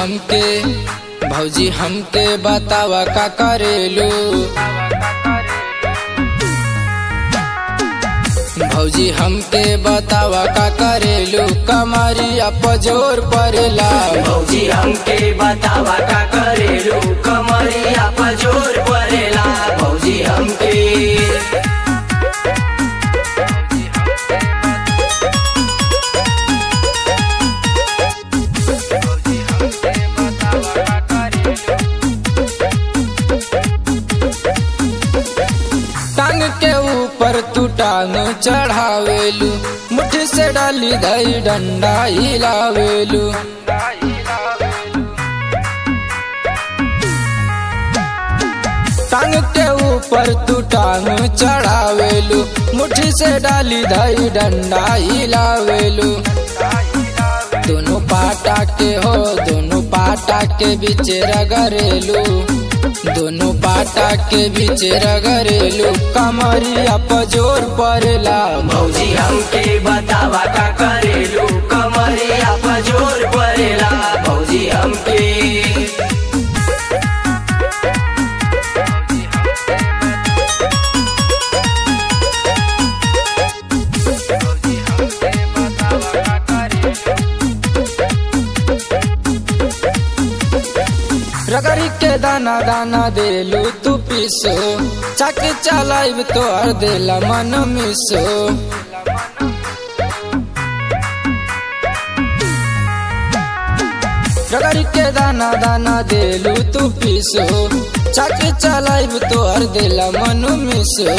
हमके भौजी हमके बतावा का करेलू भौजी हमके बतावा का करेलू कमरिया पजोर परेला भौजी हमके बतावा का करेलू कमरिया पजोर परेला भौजी हमके टांग के ऊपर तू टांग चढ़ावेलू मुट्ठी से डाली दही डंडा हिलावेलू टांग के ऊपर तू टांग चढ़ावेलू मुट्ठी से डाली दही डंडा हिलावेलू दोनों पाटा के हो दोनों पाटा के बीच रगरेलू दोनों पाटा के बीच रगरेलू कमरिया पजोर परेला भौजी हमके बतावा का करेलू कमरिया पजोर परेला भौजी हमके रगरी के दाना दाना देलू तू पीसो चक चलाइब तो हर देला मन मिसो रगरी के दाना दाना देलू तू पीसो चक चलाइब तो हर देला मन मिसो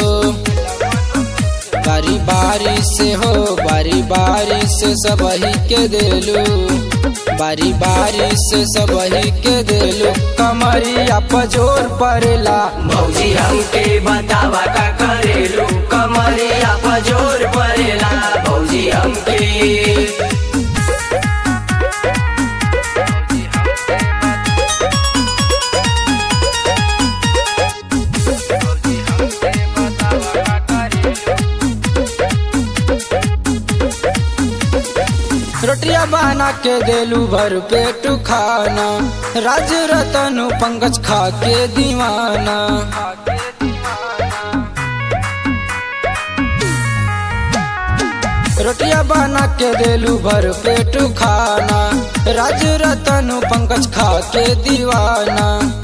बारी बारी से हो बारी बारी से सब ही के देलू बारी बारी से सब ही के देलू कमरिया पजोर परेला भौजी हमके बतावा का करेलू कमरिया पजोर परेला भौजी हमके रोटिया बना के देलू भर पेट खाना राज रतन पंकज खा के दीवाना रोटिया बना के देलू भर पेट खाना राज रतन पंकज खा के दीवाना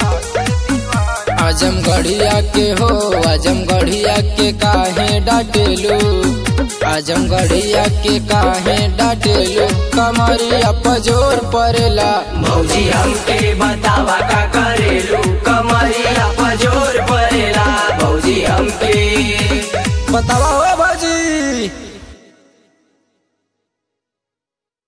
आजम गढ़िया के हो आजम गढ़िया के काहे डाटेलू आजम गढ़िया के काहे डाटेलू कमरिया पजोर परेला भौजी हमके बतावा का करेलू कमरिया पजोर परेला भौजी हमके बतावा हो